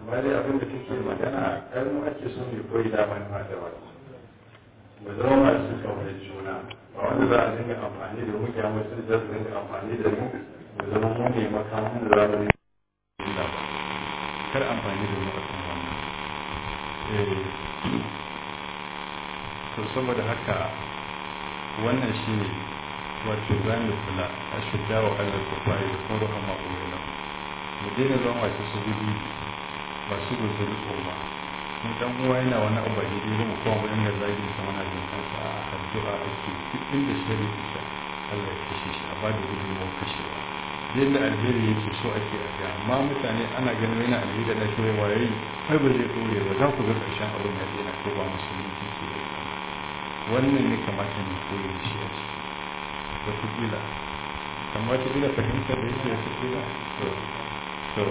amma dai abin da take magana kar mu ake so mu koyi da mai ma da wani mu zama masu kaunar juna ba wanda za a dinga amfani da mu ya mutum da su dinga amfani da mu mu zama mu ne makamun da za mu yi ba kar amfani da mu a kan wannan to saboda haka wannan shi ne wato za mu kula a shidda wa Allah ko fa'i da kuma ruhan ma'ulina mu daina zama masu su gudu masu guzuri tsoma in dan uwa yana wani abu ba daidai mu kuma wurin da zagin sa muna jin kansa a addu'a ake duk inda shari ita Allah ya kashe shi a bada gudunmawar kashewa yadda alheri yake so ake a ga amma mutane ana ganin yana alheri da ɗauke waye ai ba zai ɗore ba za ku ga ƙarshen abin ya daina ko ba musulunci ke da wannan ne kamata mu koyi da shi a ciki wataƙila amma wataƙila fahimtar da yake wataƙila to to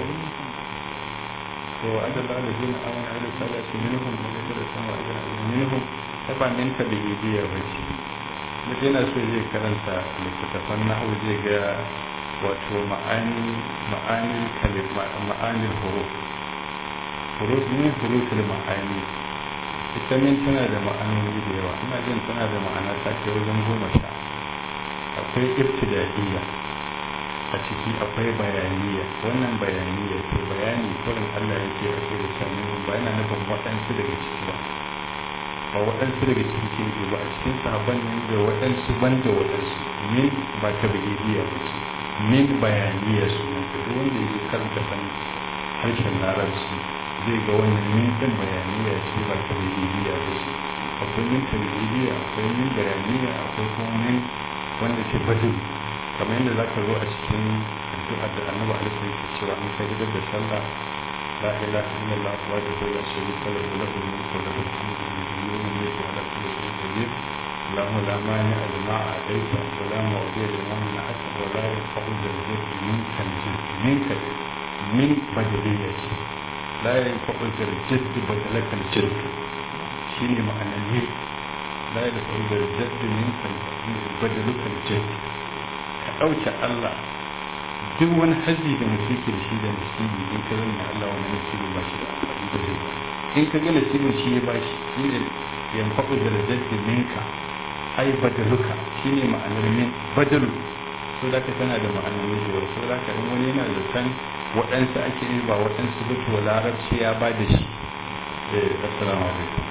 to adal alladhina amanu wa amilus salihati minhum maghfiratun wa ajrun minhum taba min ka da biya bace mutum yana so zai karanta littattafan nahawu zai ga wato ma'ani ma'ani kalima ma'ani huruf huruf ne huruful ma'ani ita min tana da ma'anoni da yawa ina jin tana da ma'ana ta ke wajen goma sha akwai ibtida'iyya a ciki akwai bayaniya wannan bayaniya ce bayani kurin Allah yake rage da shanin ba yana nufin waɗansu daga ciki ba ba waɗansu daga ciki ke ba a cikin sabon nan da waɗansu ban da waɗansu min ba ta bayaniya ba ce min bayaniya su ne duk wanda ya karanta san harshen larabci zai ga wannan min ɗin bayaniya ce ba ta bayaniya ba ce akwai min ta bayaniya akwai min bayaniya akwai kuma min wanda ke bajin kamar yadda za ka zo a cikin addu'a da annabi alaihi yake cewa in ka gidan da sallah la ilaha illallah wa la la sharika lahu lahu mulku wa lahu alhamdu wa lahu ala kulli shay'in qadir اللهم لا مانع لما اعطيت ولا معطي لما منعت ولا ينفع ذا الجد منك الجد منك من بدلية لا ينفع ذا الجد بدلك الجد شيني معنى الجد لا ينفع ذا الجد منك بدلك الجد ka ɗauke Allah duk wani haji da mutum ke da shi da nasibi in ka zama Allah wani nasibi ba shi da amfani da zai in ka ga nasibin shi ya ba shi shi ne yan faɗo da rajaddi minka ai badaluka shi ne ma'anar min badalu so da ka tana da ma'anar da yawa so da ka in wani yana da san waɗansu ake yi ba waɗansu ba to larabci ya ba da shi eh assalamu alaikum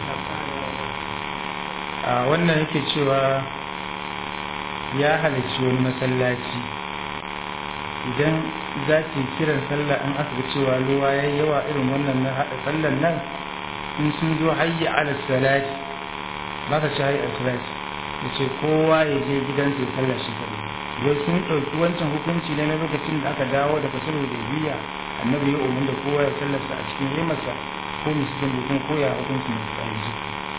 a wannan yake cewa ya halarci wani masallaci idan za ki kiran sallah in aka ga cewa ruwa ya yi yawa irin wannan na haɗa sallan nan in sun zo hayya ala salati ba ka ci hayya salati ya ce kowa ya je gidansa ya sallah shi kaɗai yau sun ɗauki wancan hukunci ne na lokacin da aka dawo daga sulhu da biya annabi ya umarni da kowa ya sallarsa a cikin rimarsa ko musulun da kuma koya hukunci mai tsayi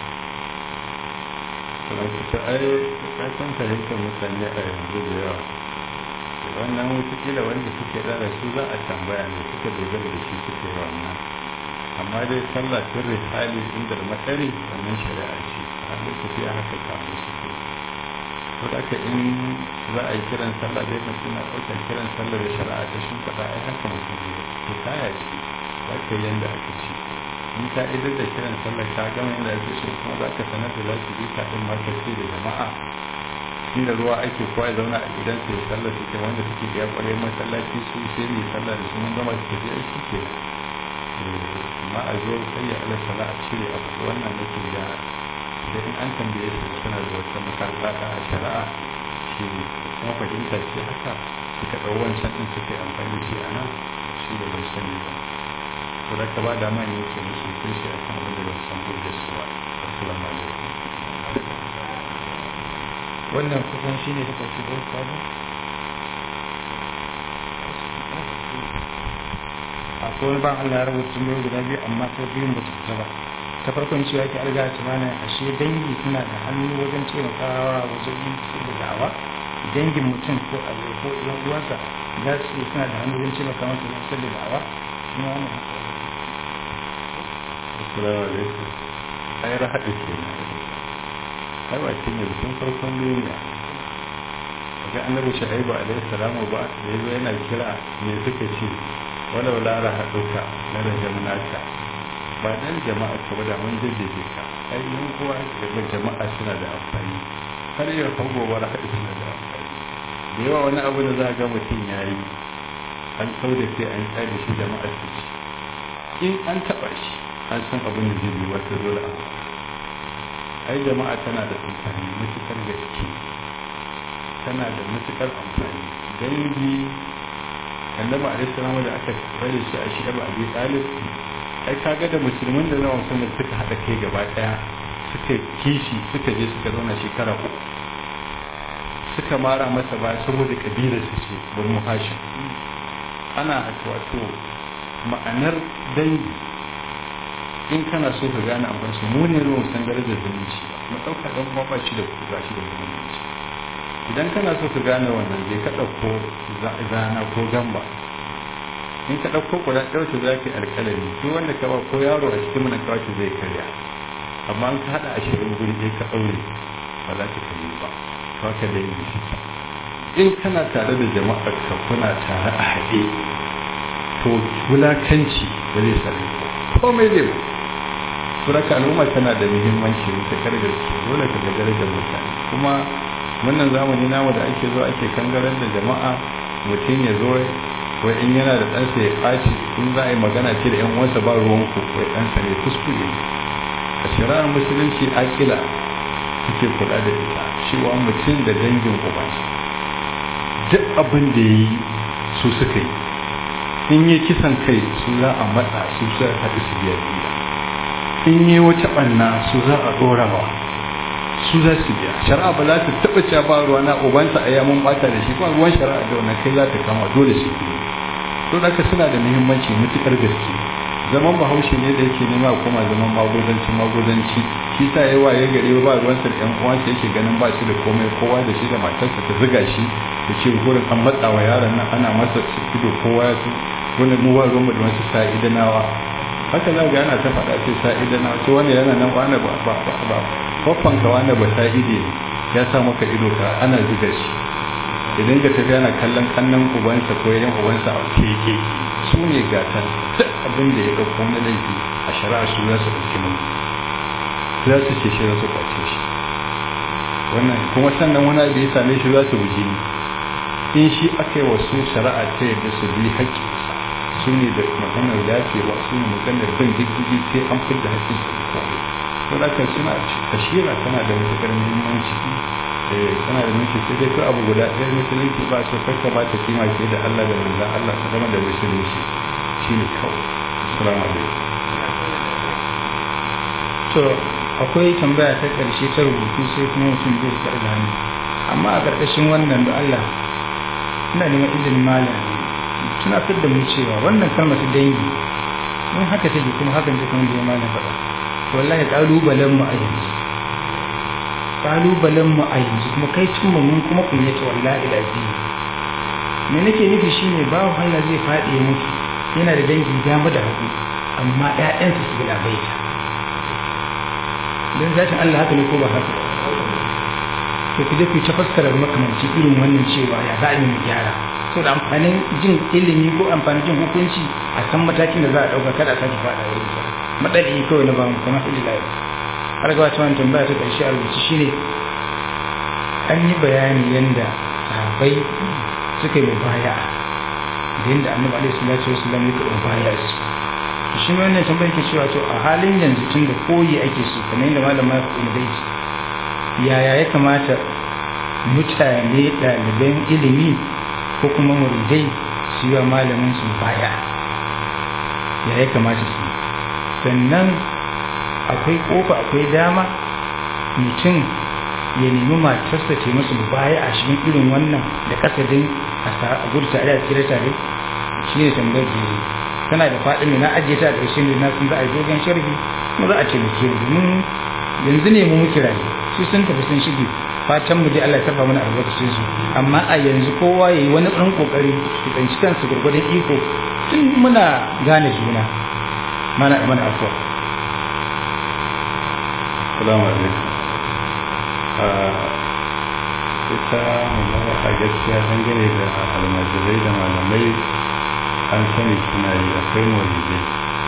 ta ai kasan fahimtar mutane a yanzu da yawa wannan wutakila wanda suke da su za a tambaya ne suka dogara da shi suke wannan amma dai sallah sirri hali inda da matsari wannan shari'a ce a lokaci a haka kamun suke to da ka in za a yi kiran sallah dai mutum na ɗaukar kiran sallah da shari'a ta shi faɗa ai haka mutum ne to kaya ce za ka yi yanda aka ce in ka idar da kiran sallar ka gama inda ake so kuma za ka sanar da za su bi ka ɗin ma ce da jama'a inda ruwa ake kowa ya zauna a gidan sai sallar suke wanda suke iya ƙwarai masallaci su sai mai sallar da su mun gama su tafi aiki ke amma a zo sai ya ala sala a cire abu wannan nake ga da in an tambaye su suna da wata makarata a shari'a shi kuma fahimta ce haka suka ɗau wancan ɗin suke amfani da shi a nan shi da bai sani ba to da ka ba da man yake musu kai shi a kan wanda ba san da su ba assalamu alaikum wannan kusan shi ne suka shigo kwanu akwai wani ban Allah ya rubuta mai guda biyu amma ta biyun ba ta ba ta farkon cewa ke alga ta mana ashe dangi suna da hannu wajen taimakawa wajen yin da da'awa dangin mutum ko a ko ɗan uwansa za su suna da hannu wajen taimaka masa wajen da da'awa kuma wannan assalamu alaikum ai rahadu ke ai ba kin yi tun farkon duniya ga annabi shaibu alaihi salamu ba da yazo yana kira me suka ce walau lara haɗuka na rajam naka ba dan jama'a ka ba da mun jajjeje ka ai yan kowa da jama'a suna da amfani har yau kan gobe da haɗu suna da amfani da yawa wani abu da za ga mutum ya yi an kau da sai an tsare shi jama'a su ci in an taɓa shi an san abin da zai yi wata dole a ai jama'a tana da amfani matuƙar gaske tana da matuƙar amfani dangi annabi alaihi salamu da aka bari shi a shi'ab abi talib ai kaga da musulmin da zawan sun suka hada kai gaba daya suka kishi suka je suka zauna shekara uku suka mara masa ba saboda kabilar su ce banu hashim ana haka wato ma'anar dangi in kana so ka gane abin su mu ne ruwan san darajar zumunci mu dauka dan kuma ba shi da ku ba shi da zumunci idan kana so ka gane wannan zai ka dauko zana ko gamba in ka ɗauko kuɗa ɗauke za ka yi alƙalami duk wanda ka ba ko yaro a cikin mana kawai zai karya amma in ka haɗa ashirin guri ɗaya ka ɗaure ba za ka karye ba to haka da yin shi in kana tare da jama'ar ka kuna tare a haɗe to wulakanci ba zai sami komai zai ba suraka al'umma tana da muhimmanci ta gaske dole ka ga darajar mutane kuma wannan zamani namu da ake zo ake kangarar da jama'a mutum ya zo wai in yana da ɗansa ya ɓaci in za a yi magana ce da 'yan uwansa ba ruwanku wai ɗansa ne kuskure a shari'ar musulunci akila suke kula da ita cewa mutum da dangin uba duk abin da ya yi su suka yi in yi kisan kai su za a matsa su za a haɗu su biya biya in yi wata ɓanna su za a ɗorawa su za su biya shari'a ba za ta taɓa cewa ba ruwa na ubansa a yamun ɓata da shi ba ruwan shari'a da wannan kai za ta kama dole su biya to da suna da muhimmanci matuƙar gaske zaman bahaushe ne da yake nema kuma zaman magudanci magudanci shi sa yawa ya gare ba ruwansa da ƴan uwansa yake ganin ba shi da komai kowa da shi da matarsa ta zuga shi da ce gurin an matsa wa yaron nan ana masa ido kowa ya su wani mu ba ruwan da wasu sa'idanawa haka za ga yana ta faɗa ce sa'idanawa ce wani yana nan wani ba ba ba ba kwaffan ka wani ba sa'ide ya sa maka ido ka ana zuga shi idan ka tafi yana kallon kannan ubansa ko yan ubansa a keke su ne gatan duk abin da ya ɗauko na laifi a shari'a su za su ɗauki mai za su ce shi za su kwace shi wannan kuma sannan wani abu ya same shi za su buji ni in shi aka yi wasu shari'a ta yadda su bi haƙƙi su ne da maganar yafewa su ne maganar bin diddigi sai an fidda haƙƙin su kawai to da kan suna tashira tana da matuƙar muhimmanci tana da mulki sai dai ko abu guda ɗaya musulunci ba su kakka ba ta kima ke da Allah da manzan Allah ta zama da musulunci shine kawai assalamu alaikum to akwai tambaya ta ƙarshe ta rubutu sai kuma mutum zai karɓi da hannu amma a ƙarƙashin wannan da Allah ina neman izinin malam tunatar da mu cewa wannan kalmar ta dangi in haka take kuma hakan take kuma da malam faɗa wallahi ƙalubalen mu a yanzu kalubalen mu a yanzu kuma kai cimma mun kuma kunyata wallahi lazim me nake nufi shine babu Allah zai faɗi ya mutu yana da dangi dama da hagu amma ƴaƴansa su bila baita dan zatin Allah haka ne ko ba haka to ku je ku ta fassara makamanci irin wannan cewa ya za a yi mu gyara so da amfanin jin ilimi ko amfanin jin hukunci a san matakin da za a ɗauka kada a sake faɗa wurin sa madadi kawai na ba mu kuma ililai har ga wata wani tambaya ta ƙarshe a rubuce shine an yi bayani yadda sahabbai suka yi mubaya da yadda annabi alaihi salatu wasallam ya karɓi mubaya su shi ne wannan tambaya ke cewa to a halin yanzu tun da koyi ake so kamar yadda malam ya faɗi dai yaya ya kamata mutane ɗaliban ilimi ko kuma muridai su yi wa malamin su mubaya ya ya kamata su sannan akwai kofa akwai dama mutum ya nemi matarsa ce masu baya a cikin irin wannan da kasadin a gudu tare a tsira tare shi ne tambayar da yi tana da faɗin ne na ajiye ta a ƙarshen da na sun za a yi dogon sharhi kuma za a ce muke domin yanzu ne mu muke rayu su sun tafi sun shige fatan mu dai Allah ya tafa mana albarkacin su amma a yanzu kowa yayi wani ɗan kokari su tsanci kansu gurgurdan iko tun muna gane juna mana mana afuwa salamu alaikum ita magana a gaskiya dangane da almajirai da malamai an sani suna yi akwai maulidai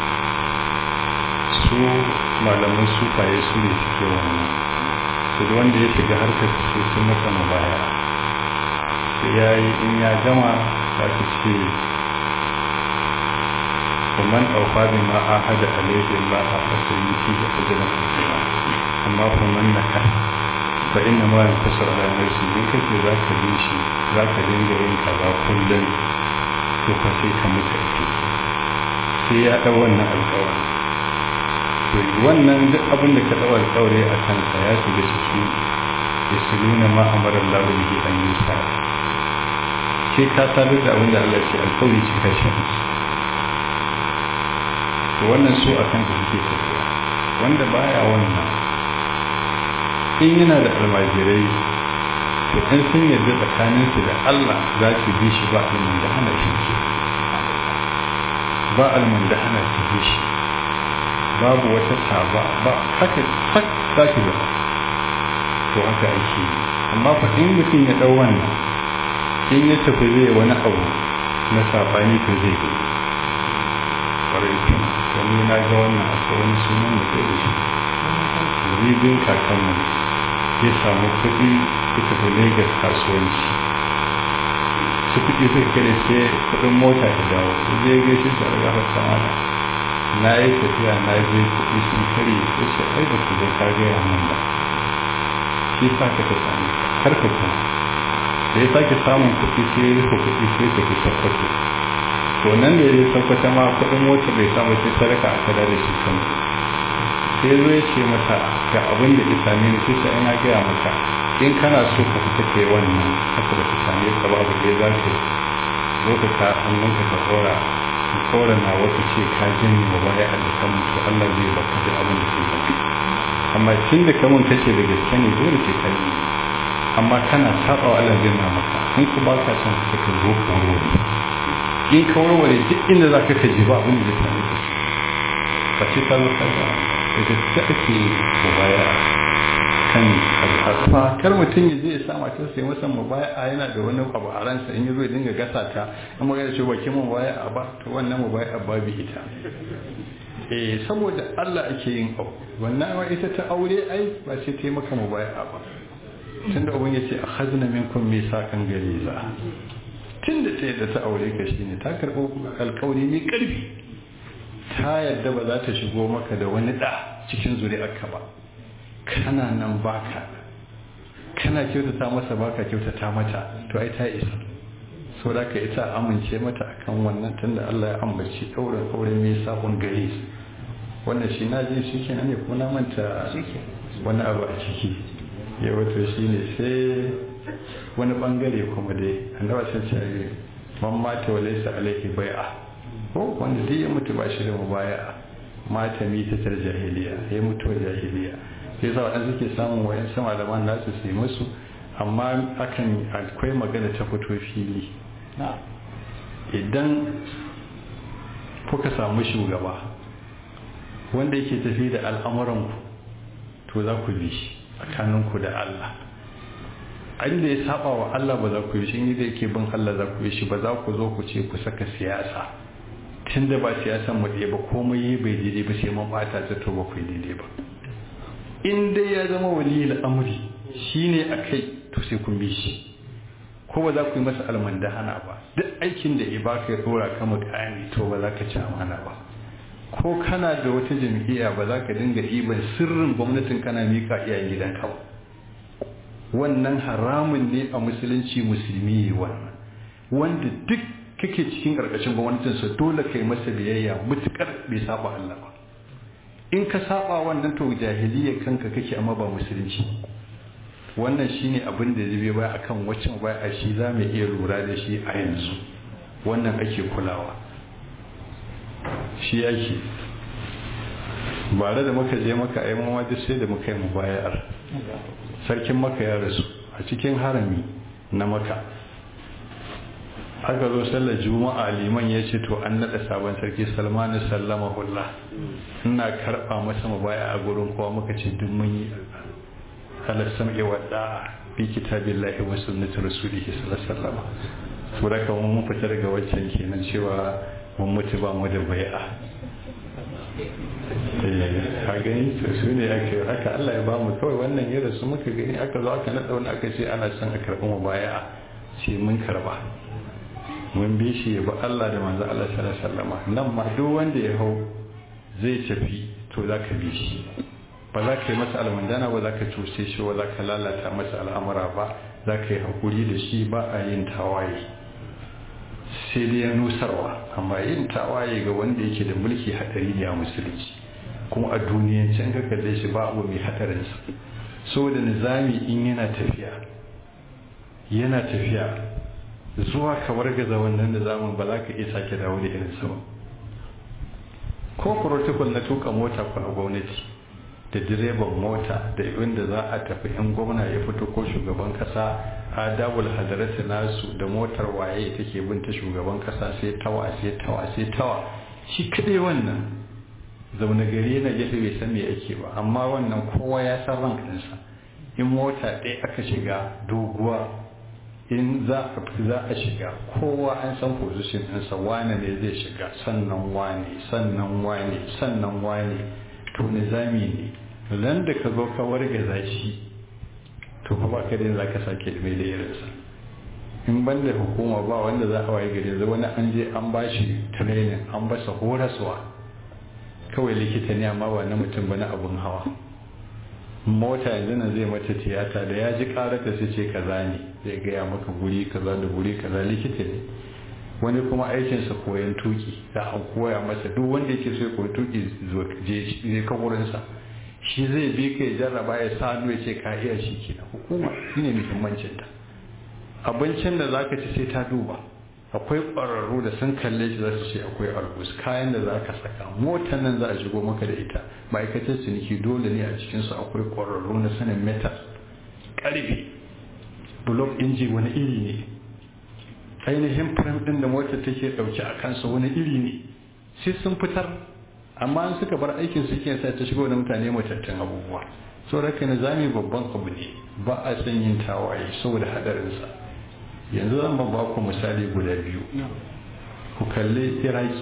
su malaman sufaye su ne suke wannan su da wanda ya shiga harkar su sun masa mabaya sai ya yi in ya gama za ta ce ومن أوفى بما عاهد عليه الله فسيؤتيه أجرا عظيما أما فمن نكث فإنما ينتصر على نفسه إن كنت ذاك بيشي ذاك دينجا إن كذا كلا تفسيك متأكد sai ya ɗau wannan alƙawari to wannan duk abin da ka ɗau alƙawari a kansa ya shiga ciki ya su nuna ma amara Allah bihi an yi sa ke ka sadar da abin da Allah ce alƙawari cika shi to wannan su akan da suke tafiya wanda baya wannan in yana da almajirai to in sun yarda tsakaninsu da Allah za su bi shi ba alman da hana shi ke ba alman da hana su bi shi babu wata saba ba haka sak za ki ba to haka ake yi amma fa in mutum ya dau wannan in ya tafi zai wani abu na sabani to zai yi kwarai tun wani na ga wannan akwai wani sunan da kai da shi ribin kakanmu ya samu kuɗi ya tafi Legas kasuwanci su kuɗi suka kare sai kuɗin mota ya dawo zai gaishe shi a gafar samana na yi tafiya na je kuɗi sun kare ya ce ai ba ku zo ka gaya min ba shi sa ka ta sami kar ka kuma da ya sake samun kuɗi sai ya rufe kuɗi sai ta fi sakwato to nan da ya tabbata ma kuɗin mota bai samu sai sadaka a kada da shi kan sai zo ya ce masa ga abin da ya same ni sai ina gaya maka in kana so ka fita kai wannan haka ba ta same ka ba abu da za ka zo ka ka hannunka ka kora ka kora na wata ce ka janye wa baya a dukkan mutu Allah zai baka da abin da ke baka amma tun da kamun kace da gaske ne dole sai ka yi amma kana saba wa Allah zai na maka in ku ba ka son ka ka zo ka wuri in ka warware duk inda za ka ka ji ba abin da zai same ka ba ce ta zo ka ga da gaske ake ko baya kan al'asfa kar mutum ya je ya sa matar sai masa mubaya yana da wani abu a ransa in ya zo ya dinga gasa ta in magana ce baki mubaya a ba to wannan mubaya babu ita eh saboda Allah ake yin abu wannan wa ita ta aure ai ba sai ta yi maka mubaya ba tunda ubun ya ce akhadna minkum misakan galiza tunda ta yadda ta aure ka shine ta karbo alƙawari mai ƙarfi ta yadda ba za ta shigo maka da wani da cikin zuri'arka ba kana nan baka kana kyautata masa baka kyautata mata to ai ta isa so da ka ita amince mata akan wannan tunda Allah ya ambaci ɗaurin aure mai sabon gari wannan shi na je shi kenan ne kuma na manta wani abu a ciki ya wato shi ne sai wani bangare kuma dai annabi sai ce man mata wa laysa alaihi bai'a ko wanda duk ya mutu ba shi da mubaya mata mita tar jahiliya ya mutu jahiliya sai sa waɗanda suke samun wayan sama da man nasu su yi musu amma akan akwai magana ta fito fili idan kuka samu shugaba wanda yake tafi da al'amuranku to za ku bi shi tsakaninku da Allah inda ya saba wa Allah ba za ku yi shi inda yake bin Allah za ku yi shi ba za ku zo ku ce ku saka siyasa tun da ba siyasan mu ɗaya ba komai yi bai daidai ba sai mun bata ta to ba ku yi daidai ba in dai ya zama waliyul amri shine akai to sai kun bi shi ko ba za ku yi masa almandahana ba duk aikin da ya baka ya dora ka mukami to ba za ka ci amana ba ko kana da wata jam'iyya ba za ka dinga ɗiban sirrin gwamnatin kana mika iyayen gidanka ba wannan haramun ne a musulunci musulmi wannan wanda duk kake cikin ƙarƙashin gwamnatinsa dole kai masa biyayya mutukar bai saba Allah ba in ka saba wannan to jahiliya kanka kake amma ba musulunci wannan shine abin da zai baya akan waccan baya a shi za mu iya lura da shi a yanzu wannan ake kulawa shi yake bare da muka je maka ai mu duk sai da muka yi mu bayar sarkin maka ya rasu a cikin harami na maka aka zo sallar juma'a liman ya ce to an naɗa sabon sarki salmanu sallama hulla ina karɓa masa mabaya a gurin kowa muka ce duk mun yi ala sam'i wa da'a bi kitabillahi wa sunnati rasulihi sallallahu alaihi wasallam to da kuma mun fita daga waccan kenan cewa mun mutu ba mu da bai'a a gani to su ne ake haka Allah ya ba mu kawai wannan ya rasu muka gani aka zo aka naɗa wani aka ce ana son a karɓi mu baya ce mun karɓa mun bi shi ya bi Allah da manzo Allah sallallahu alaihi wasallam nan ma duk wanda ya hau zai tafi to za ka bi shi ba za ka yi masa almandana ba za ka cuce shi ba za ka lalata masa al'amura ba za ka yi hakuri da shi ba a yin tawaye sai dai ya nusarwa amma yin tawaye ga wanda yake da mulki hadari ne a musulunci kuma a duniyance an ka kalle shi ba abu mai hadarinsa saboda nizami in yana tafiya yana tafiya zuwa ka wargaza wannan nizamin ba za ka iya sake dawo da irin sama ko protocol na tuka mota ko a gwamnati da direban mota da inda za a tafi in gwamna ya fito ko shugaban kasa adabul hadarati nasu da motar waye take bin ta shugaban kasa sai tawa sai tawa sai tawa shi kadai wannan zaune gari na gefe bai san me yake ba amma wannan kowa ya san ran kansa in mota ɗaya aka shiga doguwa in za a shiga kowa an san position ɗinsa wane ne zai shiga sannan wane sannan wane sannan wane to nizami ne ran da ka zo ka wargaza shi to fa ba ka da za ka sake mai da irinsa in ban da hukuma ba wanda za a waye gari zai wani an je an ba shi training an basa horaswa kawai likita ne amma ba na mutum ba na abun hawa mota yanzu nan zai mata tiyata da ya ji karata su ce kaza ne zai gaya maka guri kaza da guri kaza likita ne wani kuma aikinsa koyan tuki za a koya masa duk wanda yake so ya koyi tuki je kaburinsa shi zai bi ka ya jarraba ya sa hannu ya ce ka iya shi ke hukuma shi ne muhimmancin ta abincin da za ka ci sai ta duba akwai ƙwararru da sun kalle shi za su ce akwai albus kayan da za ka saka motar nan za a shigo maka da ita ma'aikatar ciniki dole ne a cikinsu akwai ƙwararru na sanin metal ƙarfe blok inji wani iri ne ainihin firam ɗin da motar take ɗauke a kansa wani iri ne sai sun fitar amma an suka bar aikin su ke sa ta shigo da mutane matattun abubuwa so raka nizami babban abu ne ba a son yin tawaye saboda hadarinsa yanzu zan ba ku misali guda biyu ku kalli iraki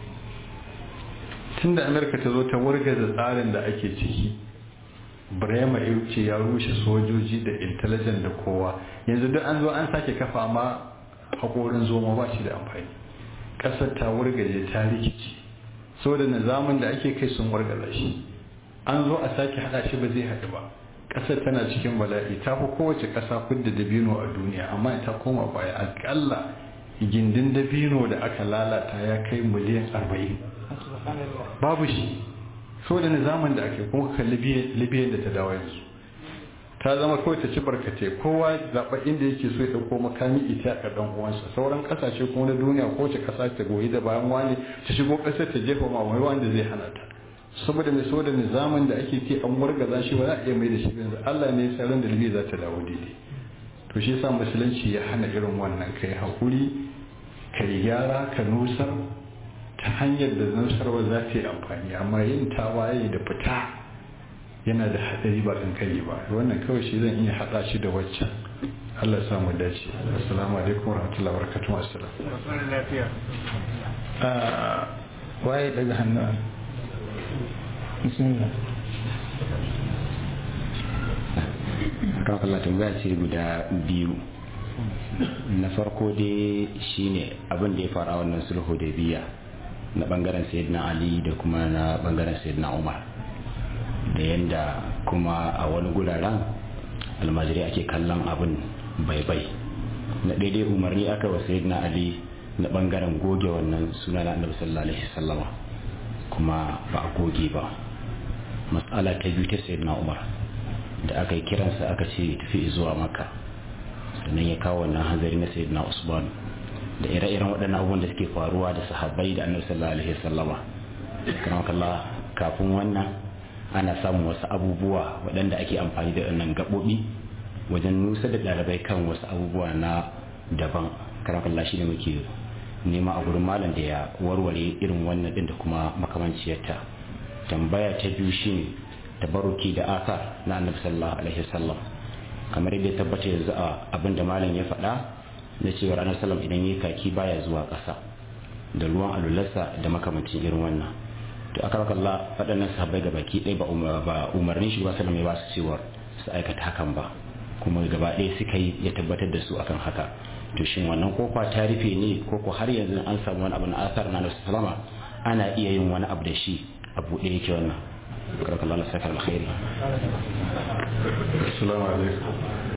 tunda amurka ta zo ta wargaza tsarin da ake ciki brema ce ya rushe sojoji da intelligence da kowa yanzu duk an zo an sake kafa ma haƙorin zoma ba shi da amfani ƙasar ta wargaje ta rikici saboda nizamin da ake kai sun wargaza shi an zo a sake hada shi ba zai haɗu ba ƙasar tana cikin bala'i ta fi kowace ƙasa kudda dabino a duniya amma ta koma baya akalla gindin dabino da aka lalata ya kai miliyan arba'in babu shi saboda nizamin da ake kuma kalli libyan da ta dawo yanzu ta zama kawai ta ci barkatai kowa zaɓa inda yake so ya ɗauko makami ita a ɗan uwansa sauran ƙasashe kuma na duniya ko wace ƙasa ta goyi da bayan wani ta shigo ƙasar ta jefa ma wani wanda zai hana ta saboda mai saboda nizamin da ake ce an wargaza shi ba za a iya mai da shi yanzu Allah ne ya ran da libi za ta dawo daidai to shi yasa musulunci ya hana irin wannan kai hakuri kai gyara ka nusar ta hanyar da nusarwa za ta yi amfani amma yin tawaye da fita yana da hadari ba kankani ba wannan kawai shi zan iya hada shi da waccan Allah ya samu dace assalamu alaikum warahmatullahi wabarakatuh assalam lafiya waye daga hannu bismillah kan Allah tambaya ce guda biyu na farko dai shine abin da ya fara wannan sulhu da biya na bangaren sayyidina ali da kuma na bangaren sayyidina umar da yadda kuma a wani guraren almajiri ake kallon abin bai-bai na daidai umarni aka wa sayyidina ali na bangaren goge wannan suna na annabi sallallahu alaihi wasallama kuma ba a goge ba matsala ta biyu ta sayyidina umar da aka yi kiransa aka ce tafi zuwa maka sannan ya kawo wannan hanzari na sayyidina usman da ire-iren waɗannan abubuwan da suke faruwa da sahabbai da annabi sallallahu alaihi wasallama kalla kafin wannan ana samun wasu abubuwa waɗanda ake amfani da wannan gaɓoɓi wajen nusa da ɗalibai kan wasu abubuwa na daban kalla shi ne muke nema a gurin malam da ya warware irin wannan ɗin da kuma makamanciyarta tambaya ta biyu shine tabaruki da asar na annabi sallallahu alaihi wasallam kamar yadda tabbata yanzu a abin da malam ya faɗa na cewa annabi sallam idan yayi kaki baya zuwa ƙasa da ruwan alularsa da makamancin irin wannan to aka raka Allah waɗannan sahabbai ga baki ɗaya ba umarnin shi ba sallam ya ba su cewar su aikata hakan ba kuma gaba ɗaya suka yi ya tabbatar da su akan haka to shin wannan kofa ta rufe ne ko ko har yanzu an samu wani abu na asar na nasu salama ana iya yin wani abu da shi a buɗe yake wannan karkar Allah sakar alkhairi assalamu alaikum